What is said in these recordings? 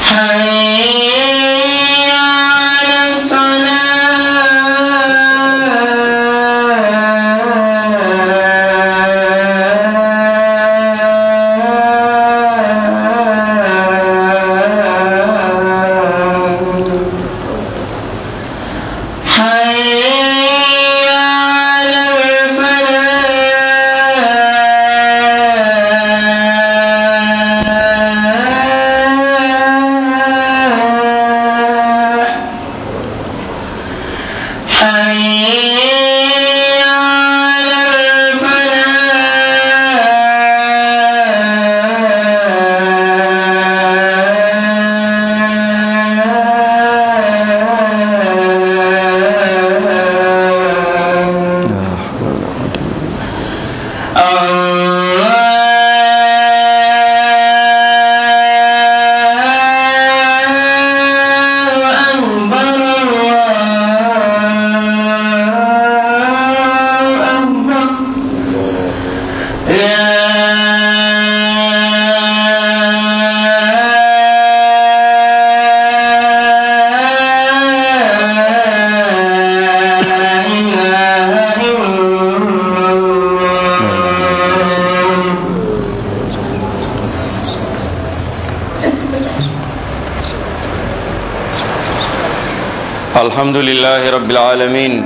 حي على الصلاة حي على الفلاح حي على الفلاح الله أكبر الله أكبر لا إله إلا الله الحمد لله رب العالمين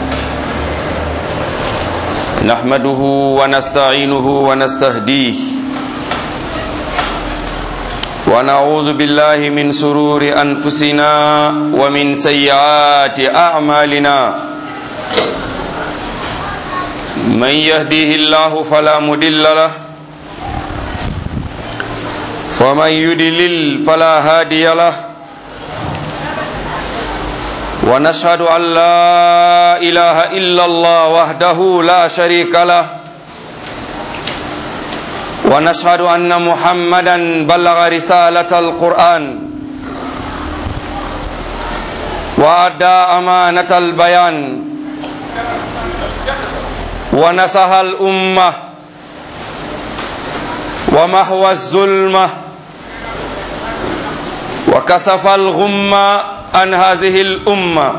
نحمده ونستعينه ونستهديه ونعوذ بالله من سرور أنفسنا ومن سيئات أعمالنا من يهديه الله فلا مضل له ومن يضلل فلا هادي له ونشهد أن لا إله إلا الله وحده لا شريك له ونشهد أن محمدا بلغ رسالة القرآن وأدى أمانة البيان ونصح الأمة ومحو الظلمة وكسف الغمة عن هذه الأمة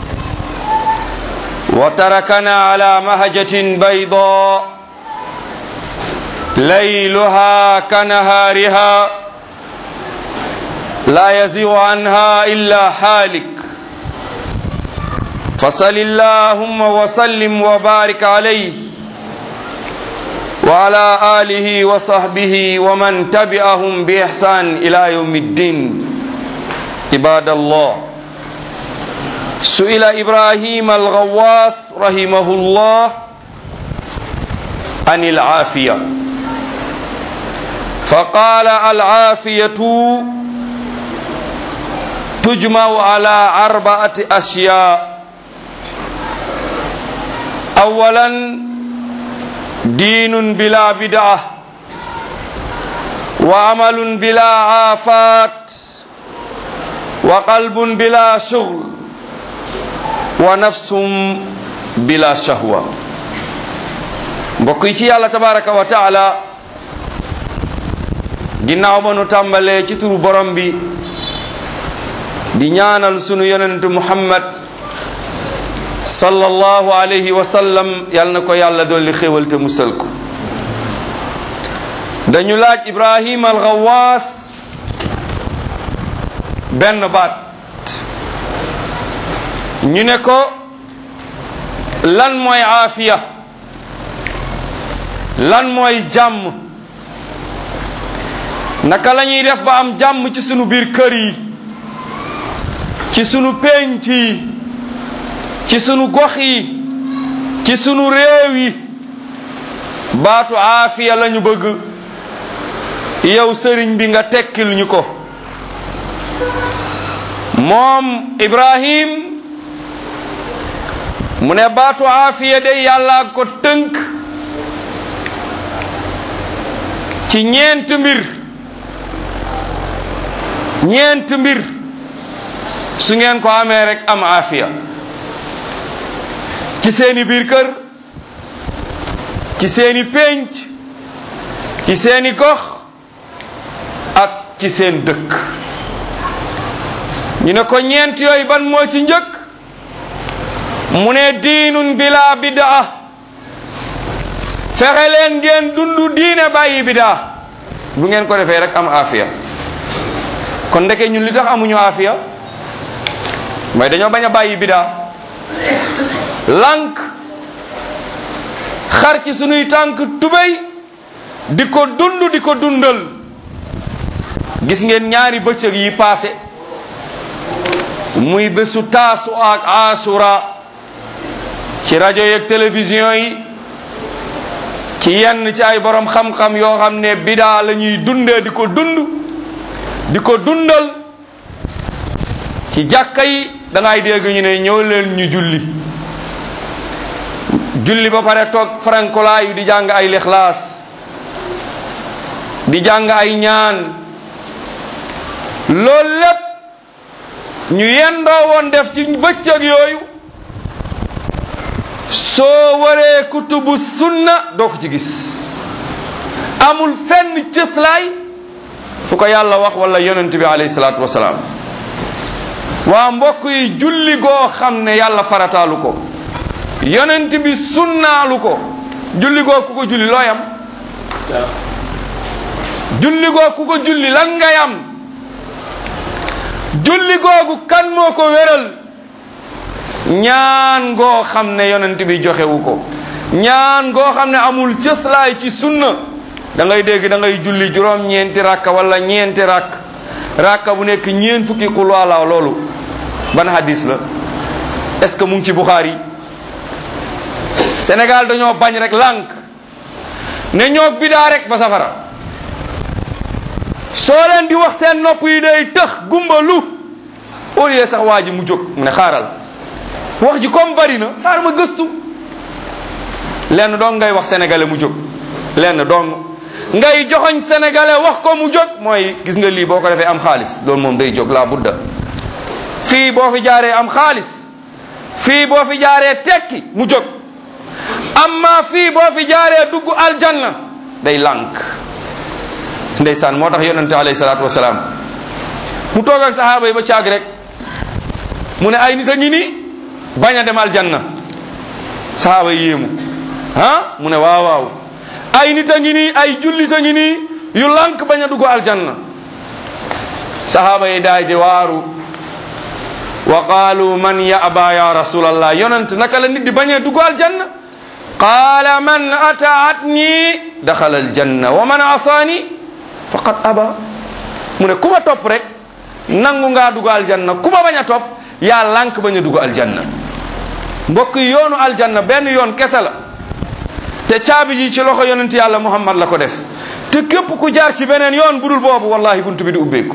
وتركنا على مهجة بيضاء ليلها كنهارها لا يزيغ عنها إلا حالك فصل اللهم وسلم وبارك عليه وعلى آله وصحبه ومن تبعهم بإحسان إلى يوم الدين عباد الله سئل إبراهيم الغواص رحمه الله عن العافية فقال العافية تجمع على أربعة أشياء أولا دين بلا بدعة وعمل بلا عافات وقلب بلا شغل ونفس بلا شهوة mbokk yi ci yàlla tabaraka wa taala ginnaaw ba nu tàmbalee ci turu borom bi di ñaanal sunu yonentu muhammad sallallahu alayhi wa sallam yal na ko yàlla dolli xéwal te musal ko dañu laaj ibrahim al Ghawaas benn baat ñu ne ko lan mooy aafiya lan mooy jàmm naka la ñuy def ba am jàmm ci sunu biir kër yi ci sunu pénc yi ci sunu gox yi ci sunu réew yi baatu aafiya lañu bëgg yow sëriñ bi nga tekkil ñu ko moom Ibrahim mu ne baatu aafiya de yàlla ko tënk ci ñeent mbir ñeent mbir su ngeen ko amee rek am aafiya ci seeni biir kër ci seeni pénc ci seeni gox ak ci seen dëkk ñu ne ko ñeent yooyu ban moo ci njëkk mu ne diinun bila bidaa fexe leen ngeen dundu diine bàyyi bidaa bu ngeen ko defee rek am afiya kon ndeke ñun li tax amuñu afiya mooy dañoo bañ a bàyyi bidaa lànk xar ci sunuy tànk tubéy di ko dund di ko dundal gis ngeen ñaari bëccëg yi paase muy bésu taasu ak asura ci rajo yeeg télévision yi ci yenn ci ay borom xam-xam yoo xam ne bidaa la ñuy dundee di ko dund di ko dundal ci jàkka yi da ngay dégg ñu ne ñëw leen ñu julli julli ba pare toog farankolaayu di jàng ay lixlaas di jàng ay ñaan loolu lépp ñu yendoo woon def ci bëccëg yooyu soo waree kutubu sunna doo ko ci gis amul fenn cëslaay fu ko yàlla wax wala yonent bi alayhi salaatu wasalaam waa mbokk yi julli goo xam ne yàlla farataalu ko yonent bi sunnaalu ko julli goo ku ko julli looy am julli goo ku ko julli lan ngay am julli googu kan moo ko wéral ñaan goo xam ne yonent bi joxewu ko ñaan goo xam ne amul cëslaay ci sunna da ngay dégg da ngay julli juróom ñeenti rakka wala ñeenti rakk rakka bu nekk ñeen fukki qul wala loolu ban hadis la est ce que mu ngi ci Bukhari Sénégal dañoo bañ rek lànk ne ñoo bidaa rek ba safara soo leen di wax seen nopp yi day tëx gumba lu au lieu sax waa ji mu jóg mu ne xaaral wax ji comme bari na xaar ma gëstu lenn dong ngay wax sénégalais mu jóg lenn dong ngay joxoñ sénégalais wax ko mu jóg mooy gis nga lii boo ko defee am xaalis loolu moom day jóg laa budda fii boo fi jaaree am xaalis fii boo fi jaaree tekki mu jóg amma fii boo fi jaaree dugg aljanna day lànk ndeysaan moo tax yonente alayhi salaatu wasalaam mu toog ak sahaaba yi ba caag rek mu ne ay nit a ngi ni bañ a dem aljanna sahaaba yi yéemu ah mu ne waaw waaw ay nit a ngi nii ay jullit a ngi nii yu lànk bañ a dugg aljanna sahaaba yi daay di waaru wa qaalu man yaba ya rasulallah yonent naka la nit di bañ a dugg aljanna qaala man ataatni daxala aljanna wa man asaani faqad aba mu ne ku ma topp rek nangu ngaa dugg aljanna ku ma bañ a topp yaa lànk bañ a dugg aljanna mbokk yi yoonu aljanna benn yoon kese la te caabi ji ci loxo yonent yàlla muhammad la ko def te képp ku jaar ci beneen yoon budul boobu wallahi buntu bi du ubbeeku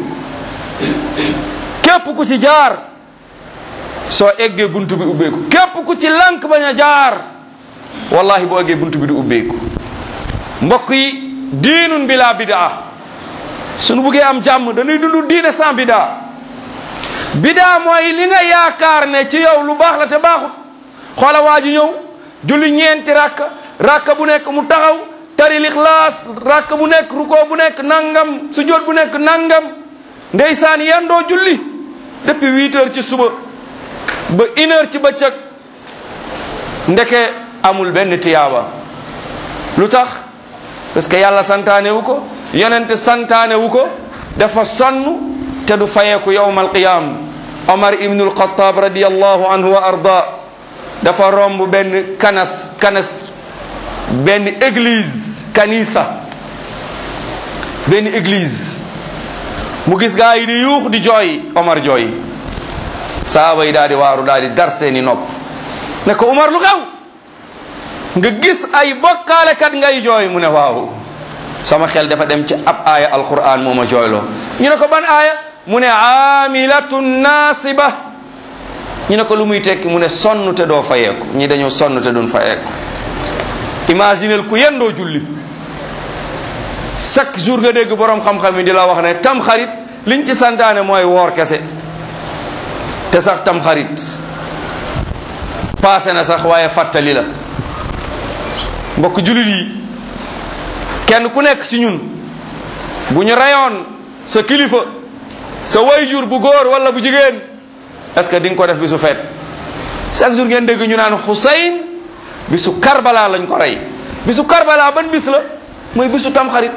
képp ku ci jaar soo eggee buntu bi ubbeeku képp ku ci lànk bañ a jaar wallahi boo eggee buntu bi du ubbeeku mbokk yi diinun bila bidaa suñu buggee am jàmm dañuy dund diine sans bidaa bidaa mooy li nga yaakaar ne ci yow lu baax la te baaxut xoola waa ji ñëw julli ñeenti rakka rakka bu nekk mu taxaw tari lixlaas rakka bu nekk ruko bu nekk nangam sujjóot bu nekk nangam ndeysaan yendoo julli depuis huit heures ci suba ba une heure ci bëccëg ndeke amul benn tiyaaba lu tax parce que yàlla santaane wu ko yonente santaane wu ko dafa sonn te du fayeeku yowm alqiyam omar ibnu alxataab radiallahu anhu wa arda dafa romb benn kanas kanas benn église kanisa benn église mu gis gaa yi di yuux di jooy omar jooy saaba yi daal di waaru daal di dar seeni nopp ne ko omar lu xew nga gis ay bokkaalekat ngay jooy mu ne waaw sama xel dafa dem ci ab aaya alquran moo ma jooyloo ñu ne ko ban aaya mu ne aamilatun naasiba ñu ne ko lu muy tekki mu ne sonn te doo fayeeku ñi dañoo sonn te duñ fayeeku imaginel ku yendoo julli chaque jour nga dégg borom xam-xam yi di la wax ne tam xarit liñ ci santaane mooy woor kese te sax tam xarit paase na sax waaye fàttali la mbokk jullit yi kenn ku nekk ci ñun bu ñu rayoon sa kilifa sa wayjur bu góor wala bu jigéen est ce que di nga ko def bisu feet chaque jour ngeen dégg ñu naan Xusayn bisu Karbala lañ ko rey bisu Karbala ban bis la mooy bisu tamxarit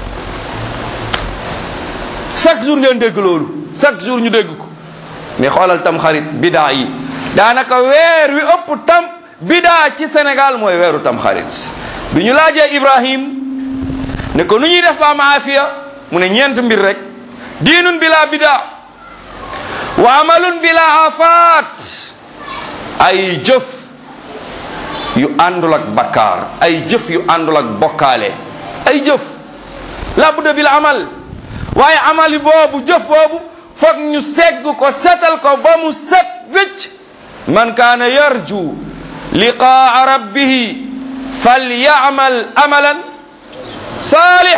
chaque jour ngeen dégg loolu chaque jour ñu dégg ko mais xoolal tamxarit bidaa yi daanaka weer wi ëpp tam bidaa ci Sénégal mooy weeru tamxarit bi ñu laajee Ibrahim ne ko nu ñuy def ba am aafiya mu ne ñeent mbir rek diinun bila bidaa wa amalun bila afaat ay jëf yu àndul ak bakkaar ay jëf yu àndul ak bokkaale ay jëf la budda bil amal waaye amali boobu jëf boobu foog ñu segg ko setal ko ba mu set wécc man kaana yarju liqaa rabbihi falyamal amalan saalih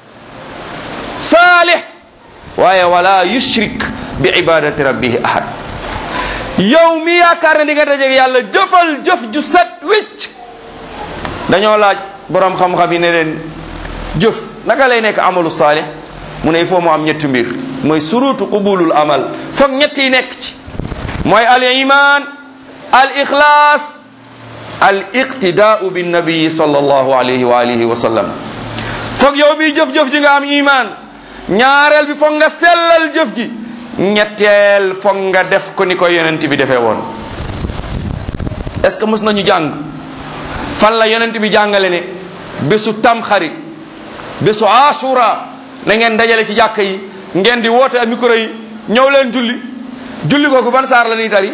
saalih waaye wala yushrik bi ibadati rabbihi ahad yow mi yaakaar ne di nga dajeeg yàlla jëfal jëf ju set wicc dañoo laaj borom xam-xam yi ne leen jëf naka lay nekk amalu saalih mu ne il faut mu am ñetti mbir mooy surutu qubulul amal foog ñett yi nekk ci mooy al iman al ixlaas al iqtidaau bin nabii sallallahu alayhi wa alihi wa sallam foog yow bi jëf-jëf ji nga am iman ñaareel bi foog nga sellal jëf ji ñetteel foog nga def ko ni ko yonent bi defee woon est ce que mës nañu jàng fan la yonent bi jàngale ne bésu tamxarit bésu asura na ngeen dajale ci jàkk yi ngeen di woote ak micro yi ñëw leen julli julli kooku ban saar la ñuy tari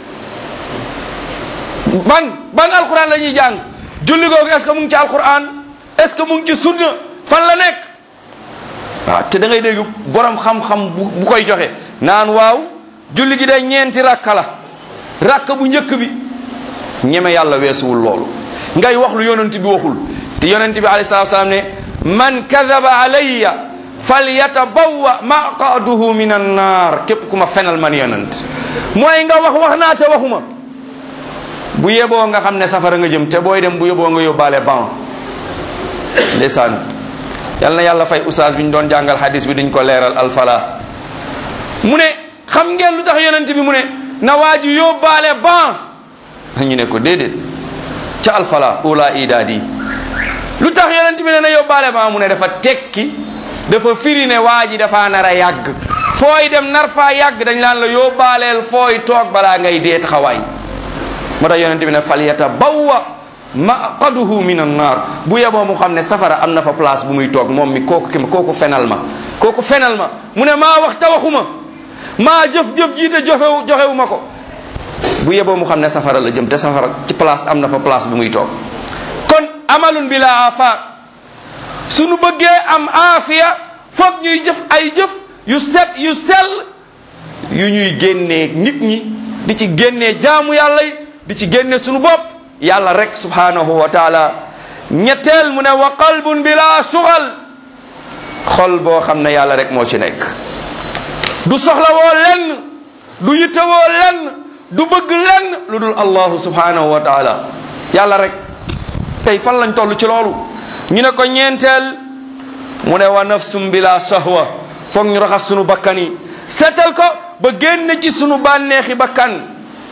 ban ban alquran la ñuy jàng julli kooku est ce que mu ngi ci alquran est ce que mu ngi ci sunna fan la nekk waaw te da ngay dégg borom xam-xam bu bu koy joxe naan waaw julli gi day ñeenti rakka la rakka bu njëkk bi ñeme yàlla weesuwul loolu ngay wax lu yonent bi waxul te yonent bi alayhi salatu salaam ne man kadaba alayya falyatabawwa maqaduhu min annar képp ku ma fenal man yonent mooy nga wax wax naa te waxuma bu yeboo nga xam ne safara nga jëm te booy dem bu yeboo nga yóbbaale ban ndeysaan yal na yàlla fay oustaz bi ñu doon jàngal hadis bi dañ ko leeral alfala mu ne xam ngeen lu tax yonent bi mu ne na waa ji yóbbaale ban ñu ne ko déedéet ca alfala ula idaadi lu tax yonent bi ne na yóbbaale ban mu ne dafa tekki dafa firi ne waa ji dafa nar a yàgg fooy dem nar faa yàgg dañ laan la yóbbaaleel fooy toog balaa ngay dee taxawaay moo tax yonent bi ne fal yatabawwa maqaduhu min annar bu yeboo mu xam ne safara am na fa place bu muy toog moom mi kooku ki ma kooku fenal ma kooku fenal ma mu ne maa wax te waxuma maa jëf-jëf jiite joxewu joxewu ma ko bu yeboo mu xam ne safara la jëm te safara ci place am na fa place bu muy toog kon amalun bila afaat suñu bëggee am aafiya foog ñuy jëf ay jëf yu set yu sell yu ñuy génnee nit ñi di ci génnee jaamu yàlla yi di ci génne suñu bopp yàlla rek subhanahu wa taala ñetteel mu ne wa qalbun bila sugal xol boo xam ne yàlla rek moo ci nekk du soxla woo lenn du yitte woo lenn du bëgg lenn lu dul allahu subhanahu wa taala yàlla rek tey fan lañ toll ci loolu ñu ne ko ñeenteel mu ne wa nafsum bila sahwa foog ñu raxas sunu bakkan yi seetal ko ba génn ci sunu bànneexi bakkan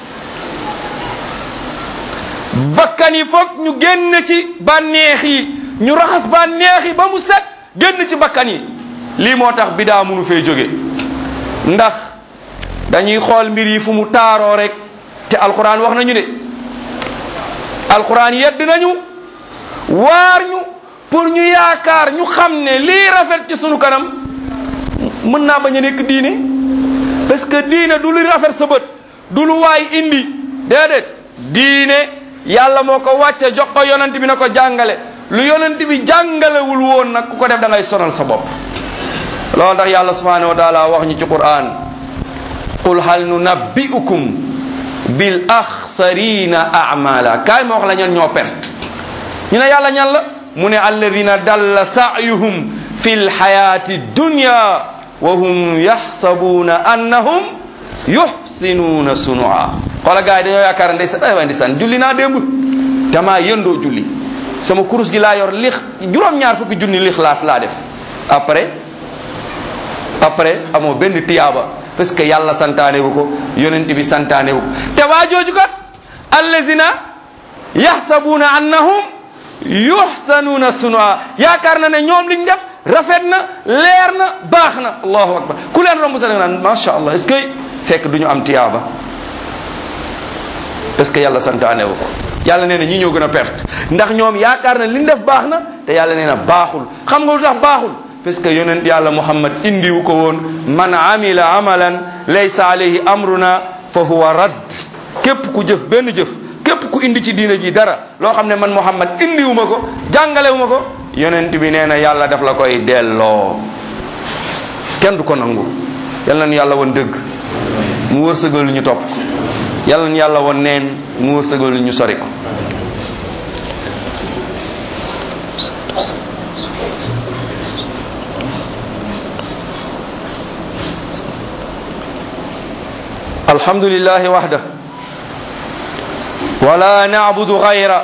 bakkan yi foog ñu génn ci bànneex yi ñu raxas bànneex yi ba mu set génn ci bakkan yi lii moo tax bidaa munu fee jóge ndax dañuy xool mbir yi fu mu taaroo rek te alquran wax nañu de alquran yedd nañu waar ñu pour ñu yaakaar ñu xam ne lii rafet ci sunu kanam mën naa bañ a nekk diine parce que diine du lu rafet sa bët du lu waay indi déedéet diine yàlla moo ko wàcce jox ko yonent bi na ko jàngale lu yonent bi jàngalewul woon nag ku ko def da ngay sonal sa bopp loolu tax yàlla subhanahu wa taala wax ñu ci quran qul hal nunabbi'ukum bil axsarina amala kaay ma wax la ñan ñoo perte ñu ne yàlla ñan la mu ne alladina dalla sa'yuhum fi lxayati dunya wa hum yaxsabuuna annahum yuxsinuuna sunua xoola gars yi dañoo yaakaar ndey sa ay waay ndeysaan julli naa démb damaa yëndoo julli sama kurus gi laa yor lix juróom-ñaar fukki junni lixlaas laa def après après amoo benn tiyaaba parce que yàlla santaane wu ko yonent bi santaane wu ko te waa jooju kat allazina yaxsabuuna annahum yuxsanuuna sunaa yaakaar na ne ñoom liñ def rafet na leer na baax na allahu akbar ku leen romb sa da nga naan macha allah est-ce que fekk du ñu am tiyaaba parce que yàlla santaane wu ko yàlla nee na ñi ñoo gën a perte ndax ñoom yaakaar na liñ def baax na te yàlla nee na baaxul xam nga lu tax baaxul parce que yonent yàlla muhammad indiwu ko woon man amila amalan laysa alayhi amruna fa huwa radd képp ku jëf benn jëf képp ku indi ci diina ji dara loo xam ne man muhammad indiwu ma ko jàngalewu ma ko yonent bi nee na yàlla daf la koy delloo kenn du ko nangu yàlla na yàlla woon dëgg mu wërsëgal ñu topp ko yàlla na yàlla woon neen mu wërsëgal ñu sori ko الحمد لله وحده ولا نعبد غيره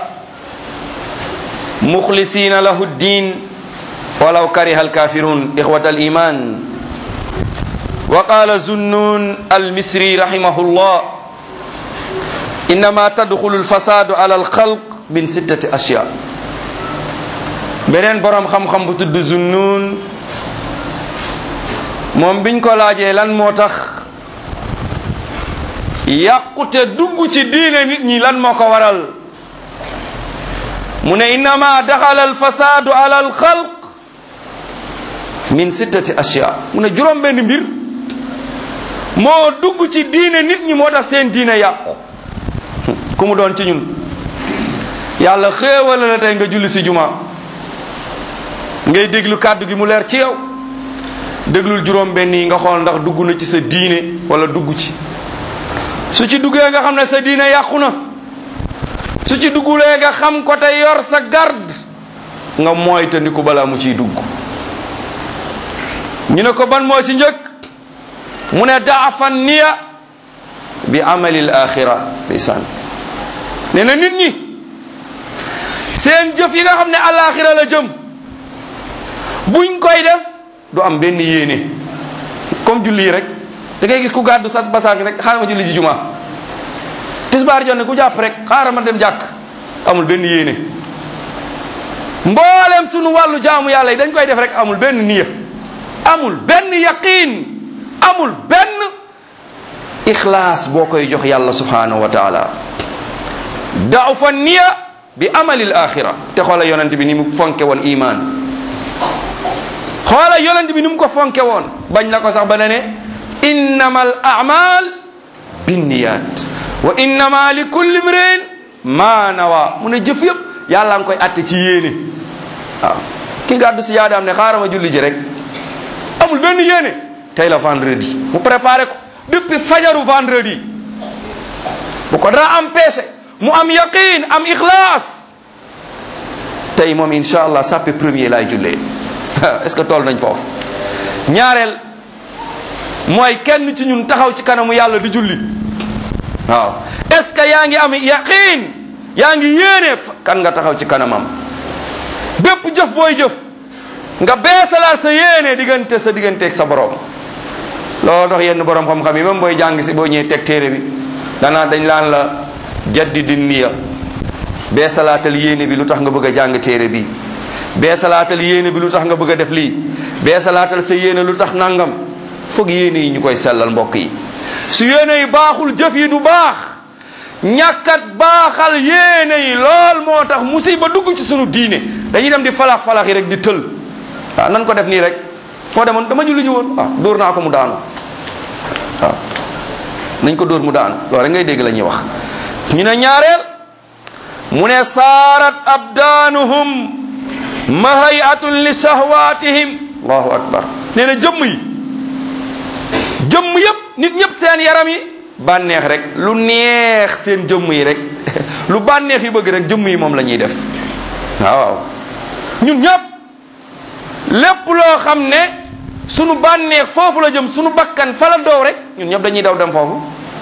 مخلصين له الدين ولو كره الكافرون إخوة الإيمان وقال زنون المصري رحمه الله إنما تدخل الفساد على الخلق من ستة أشياء beneen borom xam-xam bu tudd Zunnun moom biñ ko laajee lan moo tax yàqute dugg ci diine nit ñi lan moo ko waral mu ne innama daxala alfasadu ala alxalq min sittati ashya mu ne juróom benn mbir moo dugg ci diine nit ñi moo tax seen diine yàqu ku mu doon ci ñun yàlla xéewal la tey nga julli si juma ngay déglu kàddu gi mu leer ci yow déglul juróom benn yi nga xool ndax dugg na ci sa diine wala dugg ci su ci duggee nga xam ne sa diine yàqu na su ci duggulee nga xam ko te yor sa garde nga mooy te ni ko balaa mu ciy dugg ñu ne ko ban moo ci njëkk mu ne daafan niya bi amalil axira ndeysaan nee na nit ñi seen jëf yi nga xam ne alaxira la jëm buñ koy def du am benn yéene comme julli yi rek da ngay gis ku gàddu sa basaak rek xaaral ma julli ji juma tisbaar jonne ku jàpp rek xaaral ma dem jàkk amul benn yéene mboolem sunu wàllu jaamu yàlla yi dañ koy def rek amul benn niya amul benn yaqin amul benn ixlaas boo koy jox yàlla subhanahu wa taala daaw fa niya bi amalil axira te xoola yonent bi ni mu fonke woon iman xoola yonent bi ni mu ko fonke woon bañ na ko sax ba ne ne innama al amal binniyat wa innama li kulli mrin ma nawa mu ne jëf yëpp yàlla nga koy atte ci yéene waaw ki gàddu si yaadaam ne xaaral ma julli ji rek amul benn yéene tey la vendredi mu préparé ko depuis fajaru vendredi bu ko dara empêché mu am yaqin am ixlaas tey moom incha allah sàppe premier laay jullee est ce que toll nañ foofu ñaareel mooy kenn ci ñun taxaw ci kanamu yàlla di julli waaw est ce que yaa ngi am yaqin yaa ngi yéene kan nga taxaw ci kanamam bépp jëf booy jëf nga beesalaat sa yéene diggante sa digganteeg sa borom loolu tax yenn borom xam-xam yi même booy jàng si boo ñëwee teg téere bi danaa dañ laan la jaddi niya beesalaatal yéene bi lu tax nga bëgg a jàng téere bi beesalaatal yéene bi lu tax nga bëgg a def lii beesalaatal sa yéene lu tax nangam foog yéene yi ñu koy sellal mbokk yi su yéene yi baaxul jëf yi du baax ñàkkat baaxal yéene yi lool moo tax musiba dugg ci sunu diine dañuy dem di falax falax yi rek di tël waaw nan ko def nii rek foo demoon dama julli ji woon waaw dóor naa ko mu daanu waaw nañ ko dóor mu daanu loolu rek ngay dégg la ñuy wax ñu ne ñaareel mu ne saarat abdaanuhum mahayatun li shahwatihim allahu akbar nee na jëmm yi jëmm yëpp nit ñëpp seen yaram yi bànneex rek lu neex seen jëmm yi rek lu bànneex yi bëgg rek jëmm yi moom la ñuy def waaw ñun ñëpp lépp loo xam ne sunu bànneex foofu la jëm sunu bakkan fa la doow rek ñun ñëpp dañuy daw dem foofu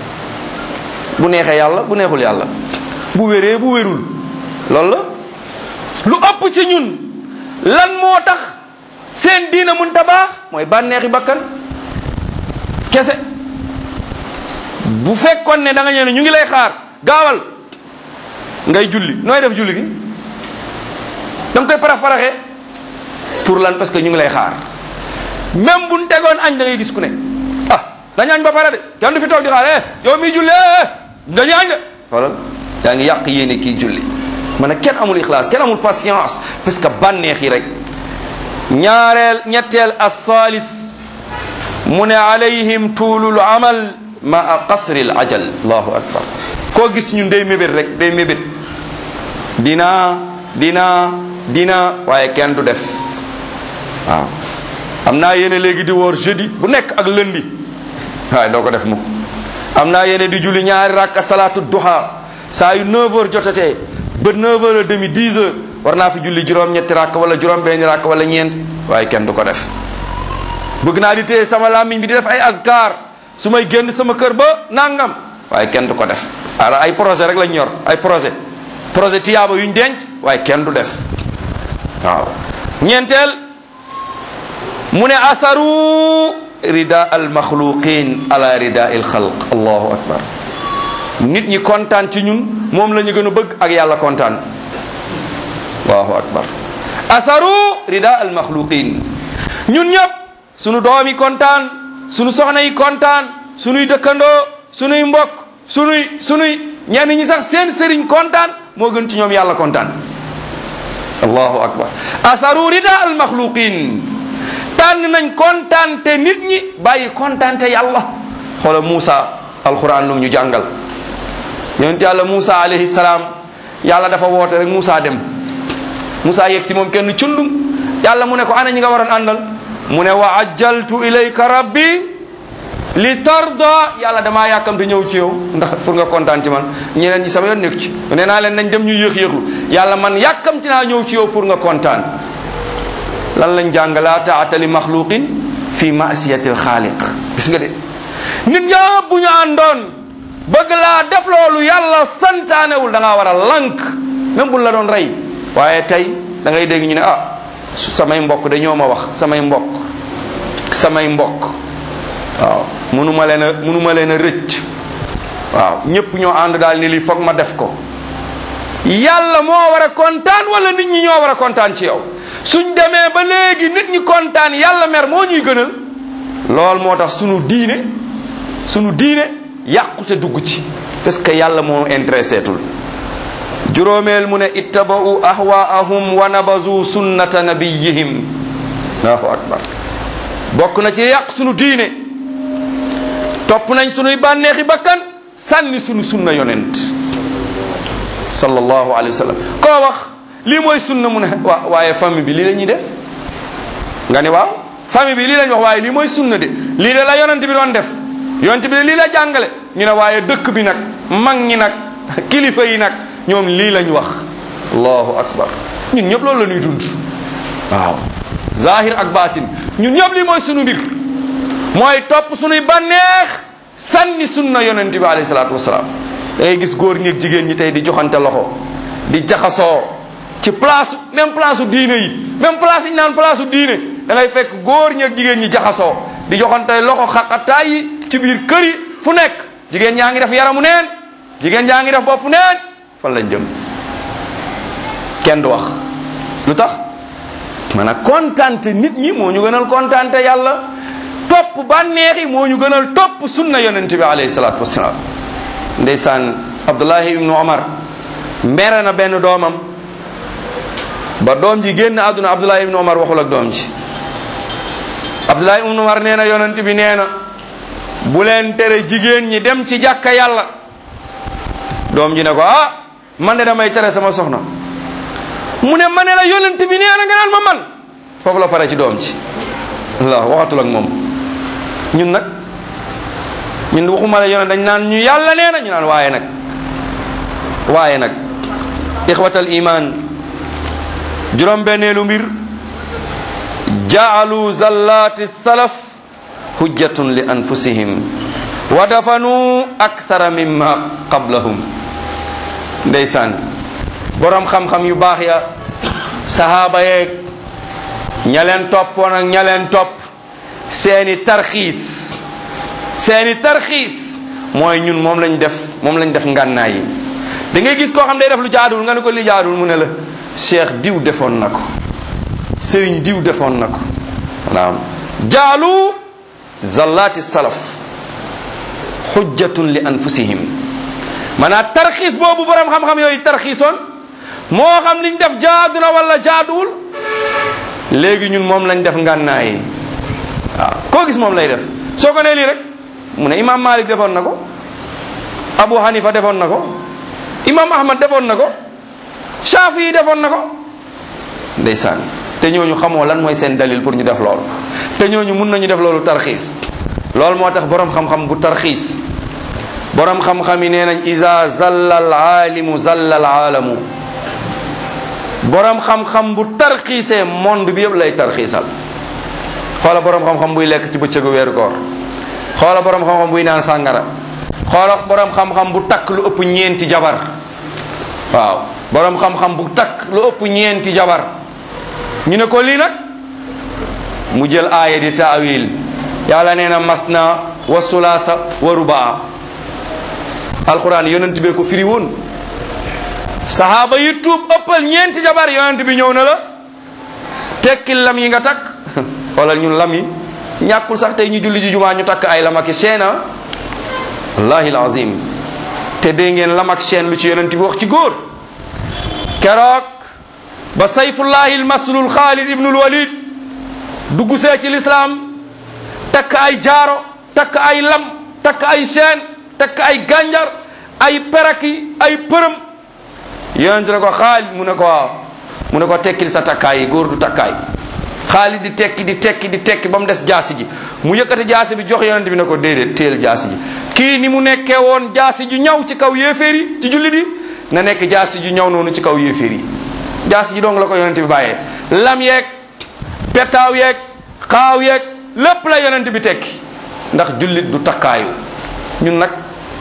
bu neexee yàlla bu neexul yàlla bu wéree bu wérul loolu la lu ëpp ci ñun lan moo tax seen diina mun ta baax mooy bànneexi bakkan kese bu fekkoon ne da nga ñëw ne ñu ngi lay xaar gaawal ngay julli nooy def julli gi da nga koy parax paraxee pour lan parce que ñu ngi lay xaar même bu ñu tegoon añ da ngay gis ku ne ah dañu añ ba pare de kenn du fi toog di xaar eh yow miy julli eh dañu añ de xoolal yaa ngi yàq yéene kii julli ma ne kenn amul ixlaas kenn amul patience parce que bànneex yi rek ñaareel ñetteel as-salis mu ne alayhim tuulul amal ma qasri al ajal allahu akbar koo gis ñun day mébét rek day mébét dina dina dina waaye kenn du def waaw am naa yéene léegi di woor jeudi bu nekk ak lundi waaye doo ko def mukk am naa yéene di julli ñaari rakka salaatu duha saa yu 9 heures jotatee ba 9 heures et demi 10 heures war naa fi julli juróom-ñetti rakk wala juróom-benni rakk wala ñeent waaye kenn du ko def bëgg naa di téye sama làmmiñ bi di def ay azkar su may génn sama kër ba nangam waaye kenn du ko def ala ay projet rek lañ yor ay projet projet tiyaaba yuñ denc waaye kenn du def waaw ñeenteel mu ne atharu rida al maxluqin ala rida il xalq allahu akbar nit ñi kontaan ci ñun moom la ñu gën a bëgg ak yàlla kontaan allahu akbar atharu rida al maxluqin ñun ñëpp sunu doom yi kontaan sunu soxna yi kontaan sunuy dëkkandoo sunuy mbokk sunuy sunuy ñenn ñi sax seen sëriñ kontaan moo gën ci ñoom yàlla kontaan allahu akbar atharu rida al maxluqin tànn nañ kontaan te nit ñi bàyyi kontaan te yàlla xoola Moussa alquran lum ñu jàngal yonent yàlla Moussa alayhi salaam yàlla dafa woote rek Moussa dem Moussa yegg si moom kenn cundum yàlla mu ne ko ana ñi nga waroon àndal mu ne wa ajjaltu ilayka rabbi li tarda yàlla damaa yàkkamte ñëw ci yow ndax pour nga kontaan ci man ñeneen ñi sama yoon nekk ci nee naa leen nañ dem ñu yéex yéexlu yàlla man yàkkamti naa ñëw ci yow pour nga kontaan lan lañ jàng laa taata li maxluqin fi masiyati alxaaliq gis nga de nit ñëpp bu ñu àndoon bëgg laa def loolu yàlla santaanewul da ngaa war a lank même bu la doon rey waaye tey da ngay dégg ñu ne ah samay mbokk de ñoo ma wax samay mbokk samay mbokk waaw mënuma leen a mënuma leen a rëcc waaw ñëpp ñoo ànd daal ni lii foog ma def ko yàlla moo war a kontaan wala nit ñi ñoo war a kontaan ci yow suñ demee ba léegi nit ñi kontaan yàlla mer moo ñuy gënal lool moo tax sunu diine sunu diine yàqute dugg ci parce que yàlla moo intéressé tul juróomeel mu ne ittaba'u ahwaahum wa nabazu sunnata nabiyihim allahu akbar bokk na ci yàq sunu diine topp nañ sunuy bànneexi bakkan sànni sunu sunna yonent sallallahu alayhi wa sallam koo wax lii mooy sunna mu ne waa waaye famille bi lii la ñuy def nga ne waaw famille bi lii lañ wax waaye lii mooy sunna de lii de la yonent bi doon def yonent bi de lii la jàngale ñu ne waaye dëkk bi nag mag ñi nag kilifa yi nag ñoom lii lañ wax allahu akbar ñun ñëpp loolu la ñuy dund waaw zahir ak batin ñun ñëpp lii mooy sunu mbir mooy topp sunuy bànneex sànni sunna yonent bi alayhi salaatu wasalaam da ngay gis góor ñi ak jigéen ñi tey di joxante loxo di jaxasoo ci place même place u diine yi même place yi ñu naan place u diine da ngay fekk góor ñi ak jigéen ñi jaxasoo di joxante loxo xaqataay yi ci biir kër yi fu nekk jigéen ñaa ngi def yaramu neen jigéen ñaa ngi def bopp neen fan lañ jëm kenn du wax lu tax maanaam kontante nit ñi moo ñu gënal kontante yàlla topp bànneex yi moo ñu gënal topp sunna yonent bi alayhi salaatu wasalaam ndeysaan abdullahi ibnu omar mere na benn doomam ba doom ji génn àdduna abdullahi ibnu omar waxul ak doom ji abdullahi ibnu omar nee na yonent bi nee na bu leen tere jigéen ñi dem ci jàkka yàlla doom ji ne ko ah man de damay tere sama soxna mu ne ma ne la yonent bi nee na nga naan ma man foofu la pare ci doom ji allah waxatul ak moom ñun nag ñun waxuma la yonent dañ naan ñu yàlla nee na ñu naan waaye nag waaye nag ixwatal iman juróom benneelu mbir jaalu zallati salaf hujjatun li anfusihim wa dafanu aksara mimma qablahum ndeysaan borom xam-xam yu baax ya sahaaba yeeg ña leen toppoon ak ña leen topp seeni tarxiis seeni tarxiis mooy ñun moom lañ def moom lañ def ngànnaay yi da ngay gis koo xam day def lu jaaduwul nga ne ko li jaaduwul mu ne la cheikh diw defoon na ko sëriñ diw defoon na ko naam jaalu zallaati salaf xujjatun li anfusihim maanaam tarxiis boobu borom xam-xam yooyu tarxiisoon moo xam liñ def jaadu na wala jaaduwul léegi ñun moom lañ def ngànnaay yi waaw koo gis moom lay def soo ko nee lii rek mu ne imam malik defoon na ko abu hanifa defoon na ko imam ahmad defoon na ko shafi yi defoon na ko ndeysaan te ñooñu xamoo lan mooy seen dalil pour ñu def loolu te ñooñu mun nañu def loolu tarxiis loolu moo tax borom xam-xam bu tarxiis borom xam-xam yi nee nañ isa zalla al aalimu zalla al aalamu borom xam-xam bu tarxiisee monde bi yëpp lay tarxiisal xoola borom xam-xam buy lekk ci bëccëgu weeru koor xoola borom xam-xam buy naan sàngara xoola borom xam-xam bu takk lu ëpp ñeenti jabar waaw borom xam-xam bu takk lu ëpp ñeenti jabar ñu ne ko lii nag mu jël aaya di taawil yàlla nee na masna wa sulaasa wa rubaa alquran yonent bee ko firi woon sahaaba yi tuub ëppal ñeenti jabar yonent bi ñëw na la tekkil lam yi nga takk xoolal ñun lam yi ñàkkul sax tey ñu julli ji jumaa ñu takk ay lam ak chaîne wallahi alazim te dee ngeen lam ak chaîne lu ci yonent bi wax ci góor keroog ba sayfullahi almaslul xaalid ibnul walid dugg see ci lislaam takk ay jaaro takk ay lam takk ay chaîne takk ay gànjar ay peraki ay përëm yonent ne ko xaalid mu ne ko waaw mu ne ko tekkil sa takkaay yi góor du takkaay xaalid di tekki di tekki di tekki ba mu des jaasi ji mu yëkkati jaasi bi jox yonent bi ne ko déedéet téel jaasi ji kii ni mu nekkee woon jaasi ju ñaw ci kaw yéeféer yi ci jullit yi na nekk jaasi ju ñaw noonu ci kaw yéeféer yi jaasi ji dong la ko yonent bi bàyyee lam yeeg petaaw yeeg xaaw yeeg lépp la yonent bi tekki ndax jullit du takkaayu ñun nag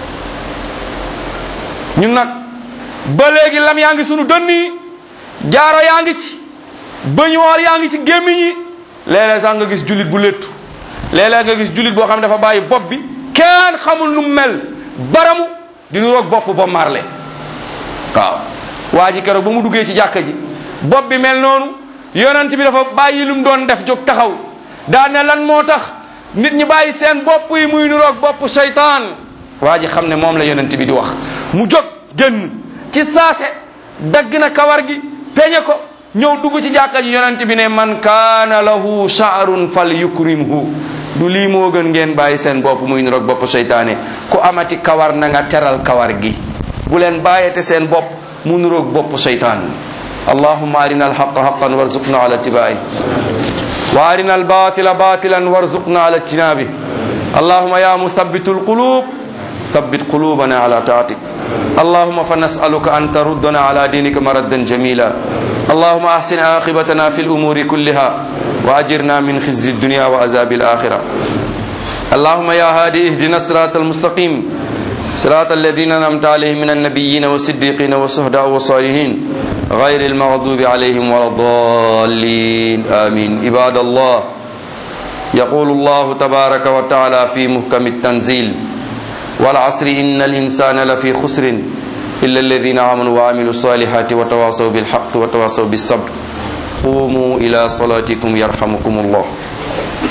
ñun nag ba léegi lam yaa ngi sunu dënn yi jaaro yaa ngi ci bëñuwaar yaa ngi ci gémmiñ yi léeg-léeg sax nga gis jullit bu léttu léeg-léeg nga gis jullit boo xam ne dafa bàyyi bopp bi kenn xamul nu mu mel baramu di nu roog bopp ba marle waaw waa ji keroog ba mu duggee ci jàkka ji bopp bi mel noonu yonent bi dafa bàyyi lu mu doon def jóg taxaw daa ne lan moo tax nit ñi bàyyi seen bopp yi muy nu roog bopp seytaan waa ji xam ne moom la yonent bi di wax mu jóg génn ci saase dagg na kawar gi peñe ko ñëw dugg ci jàkka ji yonent bi ne man kaana lahu sha'run fal yukrimhu du lii moo gën ngeen bàyyi seen bopp muy niroog bopp seytaane ku amati kawar na nga teral kawar gi bu leen bàyyete seen bopp mu niroog bopp seytaan allahumma arina alhaqa haqan warzuqna ala ittiba'i wa arina albatila batilan warzuqna ala ijtinabi allahumma ya muthabbitu alqulub ثبت قلوبنا على طاعتك اللهم فنسألك أن تردنا على دينك مردا جميلا اللهم أحسن عاقبتنا في الأمور كلها وأجرنا من خزي الدنيا وعذاب الآخرة اللهم يا هادي اهدنا الصراط المستقيم صراط الذين أنعمت عليهم من النبيين والصديقين والشهداء والصالحين غير المغضوب عليهم ولا الضالين آمين عباد الله يقول الله تبارك وتعالى في محكم التنزيل والعصر إن الإنسان لفي خسر إلا الذين آمنوا وعملوا الصالحات وتواصوا بالحق وتواصوا بالصبر قوموا إلى صلاتكم يرحمكم الله